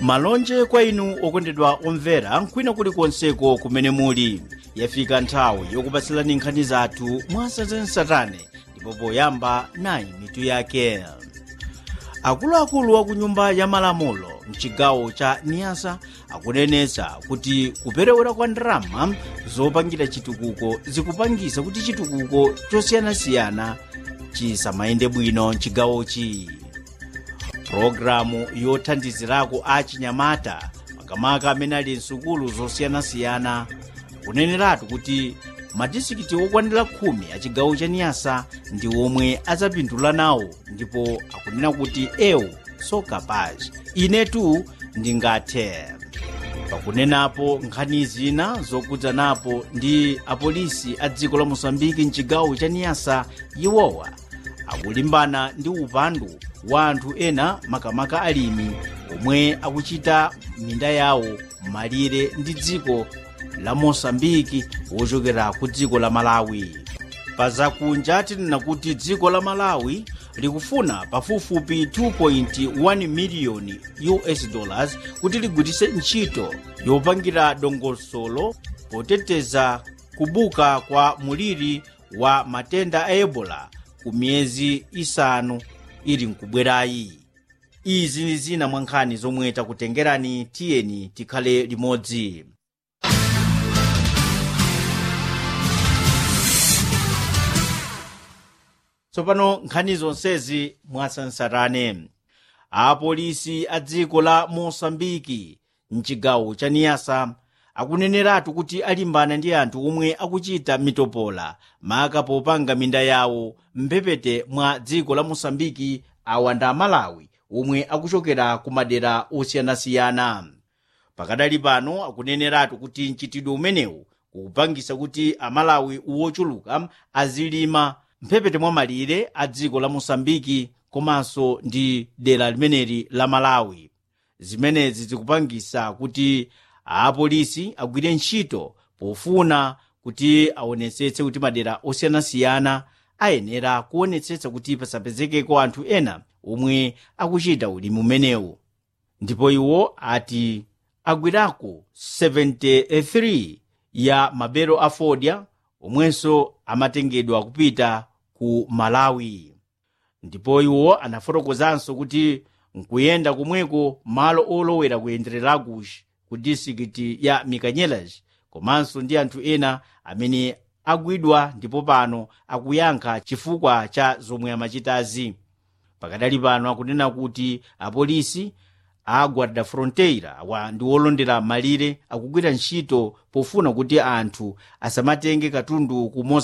malonje kwa inu okondedwa omvera nkwina kulikonseko kumene muli yafika nthawi yokupatsirani nkhani zathu mwasatane ndipo poyamba nayi mitu yake akuluakulu a ku nyumba ya malamulo mchigawo cha niyasa akunenetsa kuti kuperewera kwa ndalama zopangira chitukuko zikupangisa kuti chitukuko chosiyanasiyana chisamayende bwino mchigawochi pulogalamu yothandizirako a chinyamata makamaka amene ali msukulu zosiyanasiyana kuneneratu kuti madistrikiti okwanira khumi a chigawo cha niyasa ndi omwe adzapindula nawo ndipo akunena kuti ewu so capaz inetu ndingathe pakunenapo nkhani zina zokudza napo ndi apolisi a dziko la mosambiki mchigawo cha niyasa iwowa akulimbana ndi upandu wa anthu ena makamaka alimi omwe akuchita minda yawo malire ndi dziko la mosambiki wochokera ku dziko la malawi pa zakunja tinena kuti dziko la malawi likufuna pafupifupi 2.1 miliyoni us dollars kuti ligwiritse ntchito yopangira dongosolo poteteza kubuka kwa muliri wa matenda a ebola ku miyezi isanu ili mkubwerayi izi ndi zina mwa nkhani zomwe takutengerani tiyeni tikhale limodzi tsopano nkhani zonsezi mwasansarane apolisi a dziko la mosambiki mchigawo cha niyasa akuneneratu kuti alimbana ndi anthu omwe akuchita mitopola maka popanga minda yawo mphepete mwa dziko la mosambiki awa ndi amalawi omwe akuchokera ku madera osiyanasiyana pakadali pano akuneneratu kuti mchitidwe umenewu ukupangisa kuti amalawi wochuluka azilima mphepete mwa malire a dziko la mosambiki komanso ndi dera limeneli la malawi zimenezi zikupangisa kuti apolisi agwire ntchito pofuna kuti aonetsetse kuti madera osiyanasiyana ayenera kuonetsetsa kuti pasapezekeko anthu ena omwe akuchita ulimi umenewu ndipo iwo ati agwirako 73 ya mabero a fodya omwenso amatengedwa kupita ku malawi ndipo iwo anafotokozanso kuti nkuyenda komweko malo olowera kuyendereraku ku distrikiti ya mikanyelas komanso ndi anthu ena amene agwidwa ndipo pano akuyankha chifukwa cha zomwe amachitazi pakadali pano akunena kuti apolisi a guarda fronteira wa ndi olondera malire akugwira ntchito pofuna kuti anthu asamatenge katundu ku